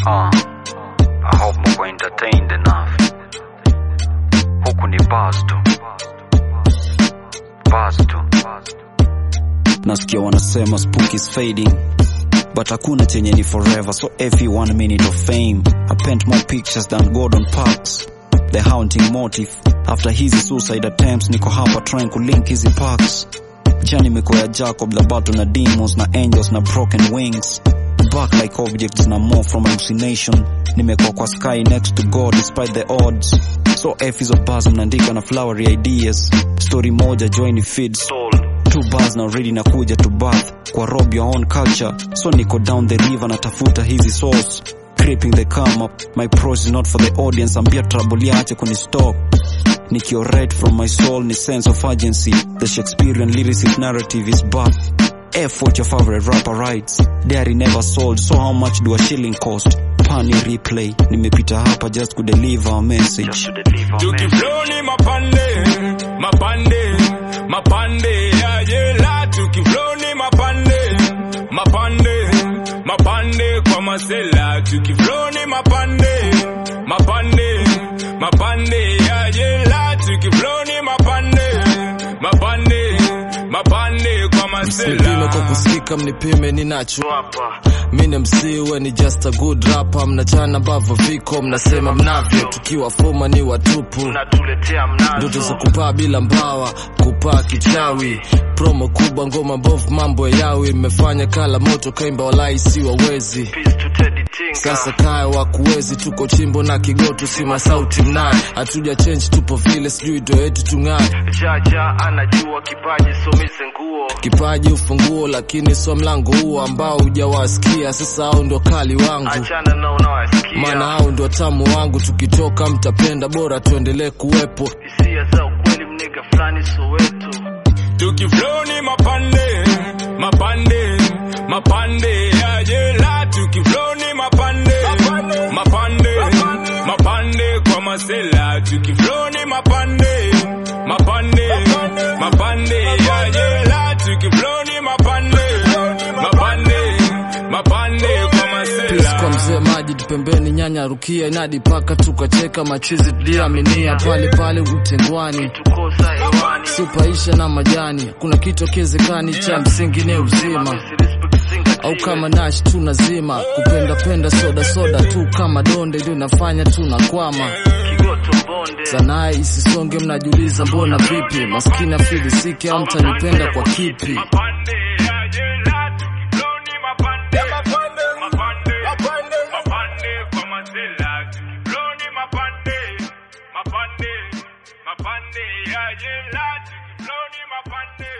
Uh, I hope mko entertained enough. Huku ni buzz tu. Buzz tu. nasikia wanasema spook is fading but hakuna chenye ni forever so every one minute of fame i paint more pictures than gordon parks the haunting motive after hizi suicide attempts niko hapa trying kulink hizi parks jani imekuwa ya jacob the battle na demons na angels na broken wings back like objects na more from hallucination nimekuwa kwa sky next to god despite the odds so f hizo bars mnaandika na flowery ideas story moja join feed soul two bars na already nakuja to bath kwa rob your own culture so niko down the river natafuta hizi source creeping the come up my pros is not for the audience ambia trouble yache kunistop nikiorate from my soul ni sense of urgency the shakespearean lyricist narrative is back F what your favorite rapper writes diary never sold so how much do a shilling cost pani replay nimepita hapa just kudeliver a message tukiflow ni mapande mapande mapande ya jela tukiflow ni mapande mapande mapande kwa masela tukiflow ni mapande mapande mapande ya jela tukiflow ni mapande mapande mapande kwa Msipime masela kwa kusikika, mnipime ninacho hapa. Mine msiwe ni just a good rapper, mnachana ambavyo viko, mnasema mnavyo, tukiwa foma ni watupu, ndoto za kupaa bila mbawa, kupaa kichawi, promo kubwa, ngoma mbovu, mambo ya yawi, mmefanya kala moto, kaimba walai si wawezi sasa kaya wakuwezi, tuko chimbo na kigoto, si masauti mnaye, hatuja change, tupo vile, sijui ndo yetu tung'aye Jaja anajua kipaji somise nguo kipaji ufunguo, lakini sio mlango huo ambao hujawasikia. Sasa hao ndo kali wangu, achana na unawasikia maana hao ndo tamu wangu. Tukitoka mtapenda, bora tuendelee kuwepo. hisia za ukweli mniga fulani Soweto tukiflow ni mapande mapande mapande ya jela tukiflow ni mapande mapande mapande kwa masela tukiflow ni mapande mapande mapande ya jela tukiflow ni mapande mapande mapande kwa Peace kwa masela mzee maji pembeni, nyanya rukia inadi paka tukacheka machizi tuliaminia pale pale utengwani tukosa hewani supaisha na majani, kuna kitu akiwezekani cha msingi ni uzima au kama nash tunazima kupenda penda soda soda tu kama donde ndio inafanya tunakwama kigoto bonde sanaa isisonge, mnajiuliza mbona vipi, maskini afilisiki au mtanipenda kwa kipi? mapande ya jela tukiflow ni mapande mapande mapande mapande kwa masela tukiflow ni mapande mapande mapande ya jela tukiflow ni mapande